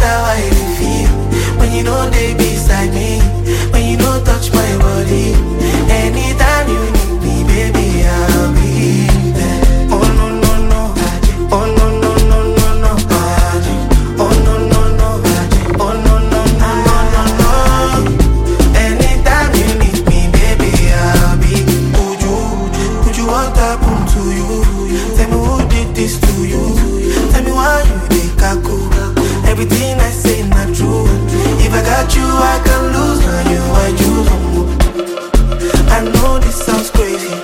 how I dey feel when you know they beside me, when you don't touch my body. Anytime you need me, baby, I'll be there. Oh no no no, oh no no no no no, oh no no no, oh no no no no no no. Anytime you need me, baby, I'll be. Would you, would you what happened to you? Tell me who did this to you? Tell me why you dey kaku? Everything I say not true. If I got you, I can lose. Now you, I choose. I know this sounds crazy,